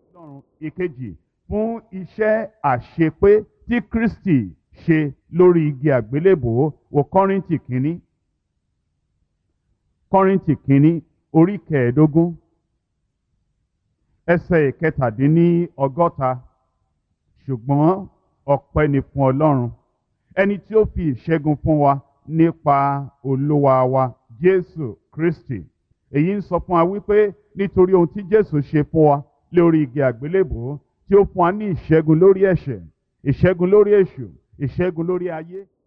ọlọ́run ìkejì fún iṣẹ́ àṣepé tí kristi ṣe lórí igi àgbélébòó wò kọ́rìntì kínní kọ́rìntì kínní orí kẹẹ̀ẹ́dógún ẹsẹ̀ ìkẹtàdínní ọgọ́ta ṣùgbọ́n ọpẹ́ ni fún ọlọ́run ẹni tí ó fi ìṣẹ́gun fún wa nípa olúwa wa jésù kristi èyí ń sọ fún wa wípé nítorí ohun tí jésù ṣe fún wa lórí igi àgbélébòó tí ó fún wa ní ìṣẹ́gun lórí ẹ̀ṣẹ̀ ìṣẹ́gun lórí èṣù ìṣẹ́gun lórí ayé